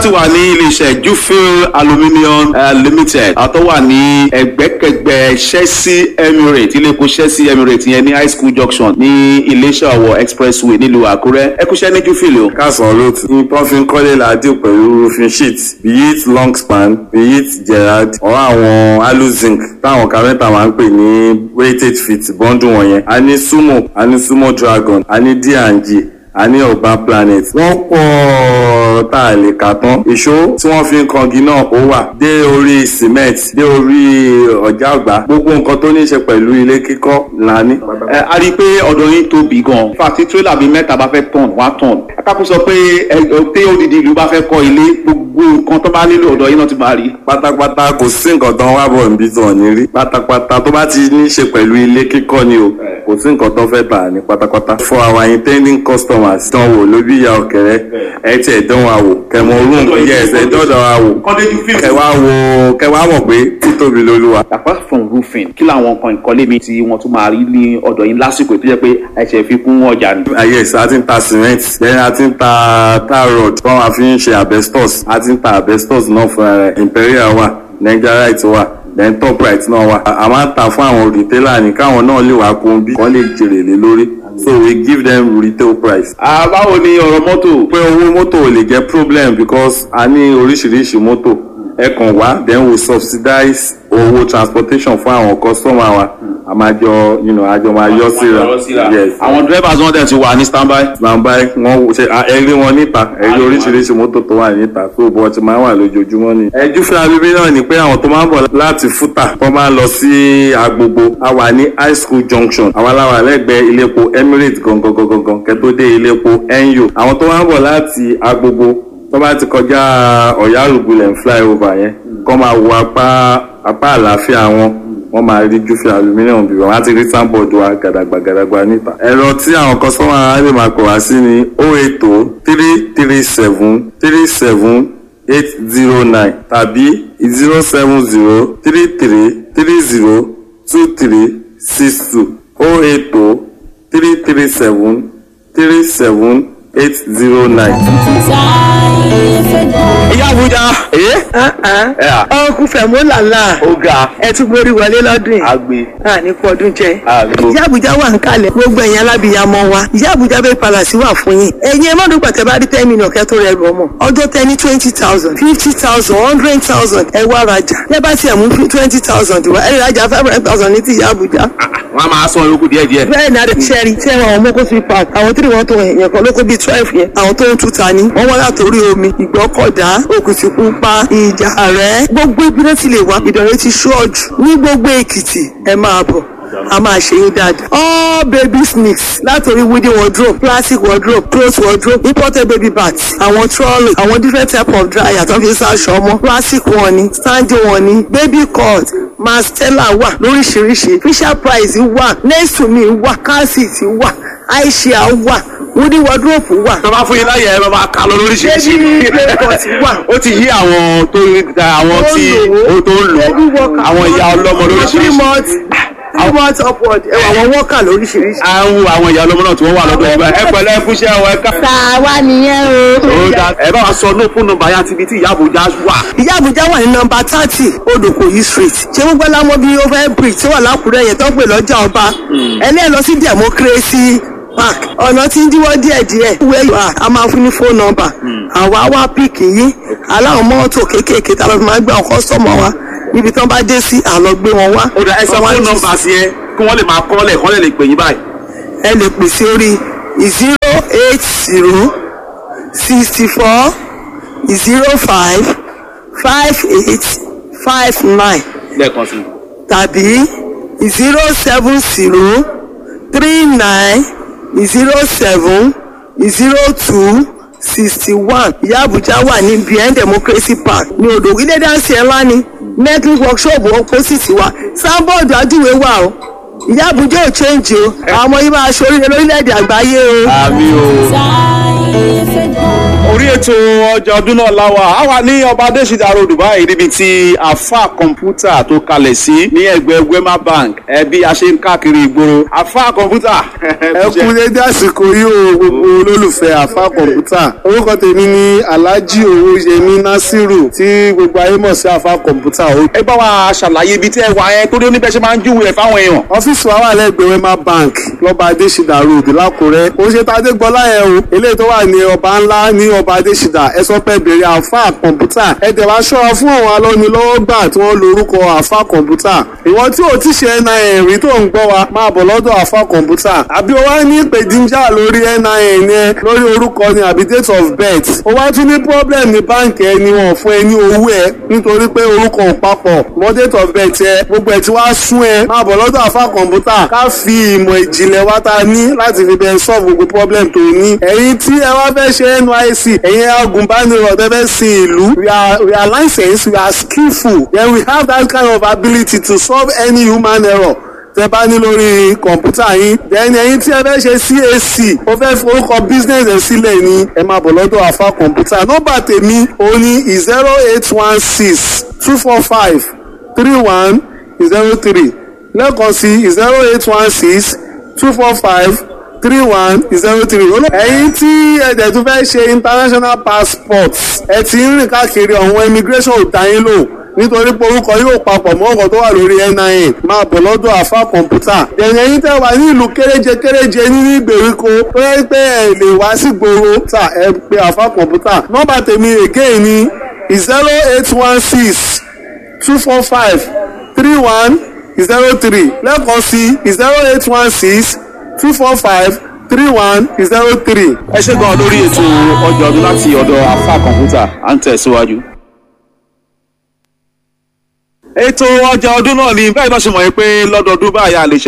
ti wà ní iléeṣẹ́ jufil aluminium uh, limited àtọ́ wà ní ẹgbẹ́kẹgbẹ́ chelsea emirates iléepo chelsea emirates yẹn ní high school junction ní iléeṣẹ́ ọ̀wọ̀ expressway nílùú àkúrẹ́ ẹ kúṣẹ́ ní jufil o. kásán lóòtù ní pọ́fin kọ́lé làádìí pẹ̀lú roofing sheet be it long span be it gerard or àwọn aluzinc táwọn kárẹ́ntà máa ń pè ní weighted feet bọ́ńdù wọ̀nyẹn a ní sumo a ní sumo dragon a ní d&g a ní urban planet wọ́n pọ̀ tá a lè kà tán ìṣó tí wọ́n fi ń kangi náà ó wà dé orí cement dé orí ọ̀já àgbà gbogbo nǹkan tó ní í ṣe pẹ̀lú ilé kíkọ́ là ní. ẹ a rí i pé ọ̀dọ̀ yín tóbi gan-an fàtí tírélà bíi mẹ́ta bá fẹ́ tọ̀n wá tọ̀n akápò sọ pé ẹ pé odidi ìlú bá fẹ́ kọ́ ilé gbogbo nǹkan tó bá nílò ọ̀dọ̀ yín náà ti máa rí. pátápátá kò sí nǹkan tó ń wá bọ̀ níbi tó ní rí pátápátá tó bá ti ní í ṣe pẹ̀lú ilé kíkọ́ ni o kò sí nǹkan tó fẹ́ tà ní pátápátá. for our intending customers dán wò lóbi ìyá ọ̀kẹ́rẹ́ ẹ tiẹ̀ dán wa wò kẹmọ orun yẹ ẹsẹ̀ dọ́dọ̀ wa wò kẹwà wò kẹwà mọ̀ pé títóbi lolúwa. apart from roofing kí làwọn nǹkan ìkọ́lé mi tí wọ́n tún máa rí ní ọ̀dọ̀ yín lásìkò tó jẹ́ pé ẹ̀ṣẹ̀ fi kún ọjà ni. ayé ìsá a ti ń ta cement then a ti ń ta tar rod tí wọ́n máa fi ń ṣe asbestos a ti ń ta asbestos náà fúnra rẹ̀ imperial wà nigerite wà then top right náà wà a máa ń ta fún àwọn retailer ní káwọn náà lè wá kún bí wọ́n lè jèrè lé lórí so we give them retail price. báwo ni ọ̀rọ̀ mọ́tò. pé owó mọ́tò ò lè jẹ́ problem because a ní oríṣiríṣi mọ́tò ẹ kàn wá then we subsidize owó transportation fún àwọn customer wa a máa jọ you know, àjọ máa yọ síra yes àwọn drivers wọn dẹ̀ ti wà ní standby. nàmbá wọn ṣe ẹrí wọn níta ẹrí oríṣiríṣi mọ́tò tó wà níta tó bọ́ ti máa wà lójoojúmọ́ ni. ẹjú fún abíbí náà ni pé àwọn tó máa ń bọ̀ láti fúta tó máa ń lọ sí agbogbo a wà ní high school junction àwọn aláwà lẹ́gbẹ̀ẹ́ iléepo emirates gangan gangan gangan kẹ́tó dé iléepo enyo àwọn tó máa ń bọ̀ láti agbogbo tó bá ti kọjá ọ̀yá àrùgbulẹ̀ flyover yẹn kọ́ máa wo apá apá àlàáfíà wọn wọ́n máa rí júfẹ́ aluminium bí wọ́n á ti rí sáńbọ̀dù wa gàdàgbà gàdàgbà níta. ẹ̀rọ tí àwọn kọ́sọ́mà á lè máa pè wá sí ni o eight o three three seven three seven eight zero nine tàbí zero seven zero three three three zero two three six two o eight o three three seven three seven eight zero nine. ìyá àbújá. ọkùn fẹ̀mú làlá ó ga ẹ tún borí wọlé lọ́dún yìí agbe a ní kú ọdún jẹ. agbo. ìyá àbújá wà ń kalẹ̀ gbogbo ẹ̀yin alábìyamọ wa ìyá àbújá bẹ́ẹ̀ palàsí wà fún yín ẹ̀yin ẹ má dùgbà tẹ́ bá rí ten million kẹ́ tó rẹ lù ọmọ ọjọ́ tẹ ní twenty thousand fifty thousand hundred thousand ẹ wá rajà ẹ bá tiẹ̀ mú twenty thousand wá ẹ rajà five hundred thousand ní ti ìyá àbújá. wọn a máa san yòókù díẹ̀ díẹ̀. bẹ́ẹ̀ ni adé sẹ́rí tí ẹ̀wọ̀n àwọn mọ́kó fi park àwọn tí wọ́n tó yẹn kan lóko bíi twelve yẹn àwọn tó ń tuta ni wọ́n wá látòrí omi ìgbọ́kọ̀dá òkùtìpupa ìjà rẹ̀ gbogbo ibi náà ti lè wá ìdọ̀rẹ́ ti ṣọ́ọ̀jù ní gbogbo èkìtì ẹ máa bọ̀ a máa ṣe yín dáadáa. all baby sneaks látòrí wooden wardrobe plastic wardrobe cloth wardrobe imported baby bags àwọn trolley àwọn different type of dryer tó fi ń ṣaṣọ ọmọ plastic wọn ni standing wọn ni baby cut mastella wà lóríṣiríṣi fisher price wà nesumi wà calcit wà aisha wà wooden wardrobe wà. tó bá fún yín láyè ẹ máa ká lọ lóríṣiríṣi. Baby playpot wà. ó ti yí àwọn tó àwọn tí ó tó ń lò àwọn ìyá ọlọ́mọ three lóríṣiríṣi. months three months upward ẹ wà wọn wọ́ọ̀kà lóríṣiríṣi. àwọn àwọn ìyá ọlọ́mọ náà tí wọ́n wà lọ́dọ̀ ìgbà ẹ pẹ̀lẹ́ ẹ kúṣẹ́ ọ ẹ ká. tàwa nìyẹn o. ó dá ẹ bá wa sọ ní fún nọ́mbà yá tibí tí ìyá àbújá wà. ìyá àbújá wà ní nọmba thirty odòkòyí street ṣé gbogbo ẹlámọ bíi over bridge tó wà lákùrẹ́ yẹn tó ń pè lọ́jà ọba ẹlẹ́yìn lọ sí democracy park ọ̀nà tí ń díwọ́ díẹ̀díẹ̀ where you are a máa fún ní phone number àwa wá píìkì yín aláwọ̀ mọ́tò kéékèèké tá a lọ fi máa gbé àwọn kọ́sọ́mọ̀ wa níbi tí wọ́n bá dé sí àlọ́ gbé wọn wá. ó dá ẹ sọ Wọ́n wá fún ní- nọ́mbà sí ẹ kí wọ́n lè máa kọ́lẹ̀ kọ́lẹ̀ lè pè yín báyìí. ẹ lè pè sí orí zero eight zero sixty four zero five five eight five nine lẹ́ẹ̀kan sí i. tàbí zero seven zero three nine zero seven zero two sixty one ìyá àbújá wà ní bien democracy park ní odò ilé dáńsì ẹ̀ ńlá ni network workshop opposite wa sanbọọdù ajúwe wà o ìyá àbújá ò change o àwọn ọmọ yìí máa ṣoríire lórílẹ̀‐èdè àgbáyé o. àmì o. orí ètò ọjà ọdún náà láwa a wà ní ọba adésìdá road báyìí níbi tí àfa kọ̀ǹpútà tó kalẹ̀ sí ní ẹgbẹ́ wema bank ẹbí a ṣe ń káàkiri ìgboro àfa kọ̀ǹpútà. ẹ kú dédé àsìkò yìí o gbogbo olólùfẹ́ àfa kọ̀ǹpútà orúkọ tèmi ni alhaji owóyẹmí nasiru tí gbogbo ayé mọ̀ sí àfa kọ̀ǹpútà o. ẹ bá wa ṣàlàyé ibi tí ẹ wà yẹn torí oníbẹ̀ ṣe máa ń júwèé fáwọn èèyàn. ọ́fíìsì wa wà lẹ́gbẹ̀ẹ́ wema bank lọ́ba adésìdá road lákùrẹ́ ó ṣe tàdé gbọ́lá yẹn o eléyìí tó wà ní ọba ńlá ní ọba adésìdá ẹ sọ pé bèrè àfa kọ̀ǹpútà ẹ tẹ̀ wá ṣọ́ra fún àwọn alọ́nilọ́wọ́gbà tí wọ́n lorúkọ àfa kọ̀ǹpútà ìwọ tí ò ti ṣe nin rí tó ń gbọ́ wa máa bọ̀ lọ́dọ̀ àfa kọ̀ǹpútà àbí o wá ní ìpèdíjà lórí nin yẹn lórí orúkọ ni àbí date of birth o wá tún ní problem ní báǹkì ẹ ni wọn fún ẹ ní owó ẹ nítorí pé orúkọ ò papọ̀ mọ́ date of birth ẹ gbogbo ẹ ti wá sún ẹ máa bọ̀ lọ́dọ̀ àfa kọ̀ǹpútà ká fi ìmọ̀ ìjìnlẹ̀ wa ta ní láti fi bẹ́ẹ̀ solve gbogbo problem tó ní ẹ̀yin tí ẹ wá fẹ́ ṣe nysc ẹ̀yin agùnbánirọ̀ tẹ́ fẹ́ sin ìlú we are we are licensed we are skillful then we have that kind of ability to solve any human error tẹ bá ní lórí kọ̀ǹpútà yín then ẹ̀yin tí ẹ fẹ́ ṣe cac ó fẹ́ forúkọ business ẹ̀ sílẹ̀ ni ẹ máa bọ̀ lọ́dọ̀ àfa kọ̀ǹpútà nọ́mbà tèmi òun ni zero eight one six two four five three one zero three lẹ́ẹ̀kan sí zero eight one six two four five three one zero three. ẹ̀yin tí ẹ̀dẹ̀ tún fẹ́ ṣe international passport ẹ ti ń rìn káàkiri ọ̀hún immigration ò dá yín lò nítorí pé orúkọ yóò papọ̀ mọ́ ọkọ̀ tó wà lórí nin máa bọ̀ lọ́dọ̀ àfa kọ̀ǹpútà. ẹ̀yìn ẹ̀yin tẹ́ wà ní ìlú kéréje kéréje nínú ìgbèríko tó yẹ pé ẹ lè wá sí gbòòrò tà ẹ pé àfa kọ̀ǹpútà. nọ́mbà tèmi again ni zero eight one six two four five three one zero three lẹ́ẹ̀kan sí zero eight one six two four five three one zero three. ẹ ṣe gan lórí ètò ọjà ọdún láti ọ̀dọ̀ àfa kọ̀ǹpútà à ń tẹ̀síwájú. ètò ọjà ọdún náà ni bẹ́ẹ̀ náà ṣe mọ̀ pé lọ́dọọdún báyà lè ṣe.